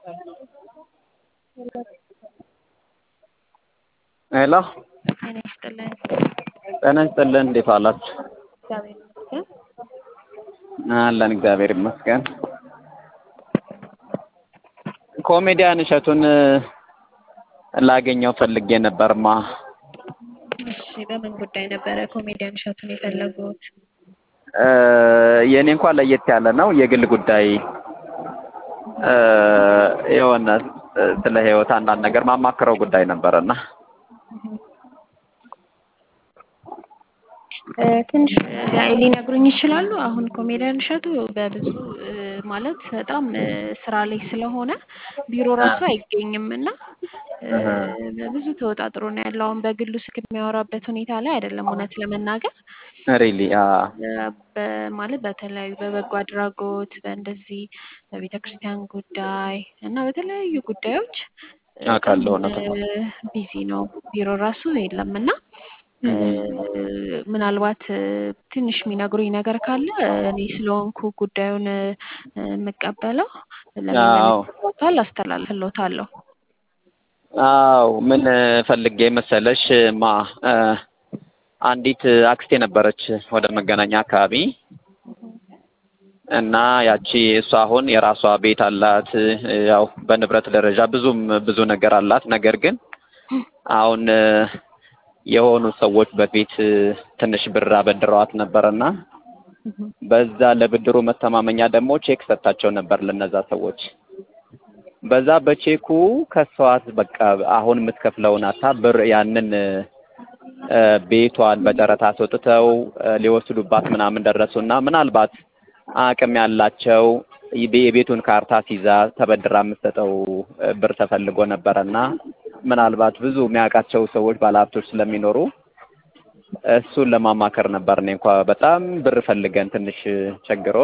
ሄሎ ጤና ይስጥልን። ጤና ይስጥልን። እንዴት ዋላችሁ? እግዚአብሔር ይመስገን። አለን እግዚአብሔር ይመስገን። ኮሜዲያን እሸቱን ላገኘው ፈልጌ ነበርማ። እሺ፣ በምን ጉዳይ ነበረ ኮሜዲያን እሸቱን የፈለጉት? የእኔ እንኳን ለየት ያለ ነው። የግል ጉዳይ የሆነ ስለ ህይወት አንዳንድ ነገር ማማክረው ጉዳይ ነበረና ትንሽ ሊነግሩኝ ይችላሉ? አሁን ኮሜዲያን እሸቱ በብዙ ማለት በጣም ስራ ላይ ስለሆነ ቢሮ ራሱ አይገኝም እና በብዙ ተወጣጥሮ ነው ያለው። አሁን በግሉ ስልክ የሚያወራበት ሁኔታ ላይ አይደለም እውነት ለመናገር ሪሊ ማለት በተለያዩ በበጎ አድራጎት በእንደዚህ በቤተ ክርስቲያን ጉዳይ እና በተለያዩ ጉዳዮች አውቃለሁ። እውነት ነው። ቢዚ ነው። ቢሮ ራሱ የለም እና ምናልባት ትንሽ የሚነግሩኝ ነገር ካለ እኔ ስለሆንኩ ጉዳዩን የምቀበለው ለሚመለከተው አካል አስተላልፍልዎታለሁ። አዎ ምን ፈልጌ መሰለሽ ማ አንዲት አክስቴ ነበረች ወደ መገናኛ አካባቢ እና ያቺ እሷ አሁን የራሷ ቤት አላት። ያው በንብረት ደረጃ ብዙም ብዙ ነገር አላት። ነገር ግን አሁን የሆኑ ሰዎች በፊት ትንሽ ብር አበድረዋት ነበርና በዛ ለብድሩ መተማመኛ ደግሞ ቼክ ሰጥታቸው ነበር ለነዛ ሰዎች። በዛ በቼኩ ከሰዋት በቃ አሁን የምትከፍለውን አታ ብር ያንን ቤቷን በጨረታ አስወጥተው ሊወስዱባት ምናምን ደረሱና ምናልባት አቅም ያላቸው የቤቱን ካርታ ሲዛ ተበድራ የምትሰጠው ብር ተፈልጎ ነበረና ምናልባት ብዙ የሚያውቃቸው ሰዎች ባለሀብቶች ስለሚኖሩ እሱን ለማማከር ነበር። እኔ እንኳ በጣም ብር ፈልገን ትንሽ ቸግሮ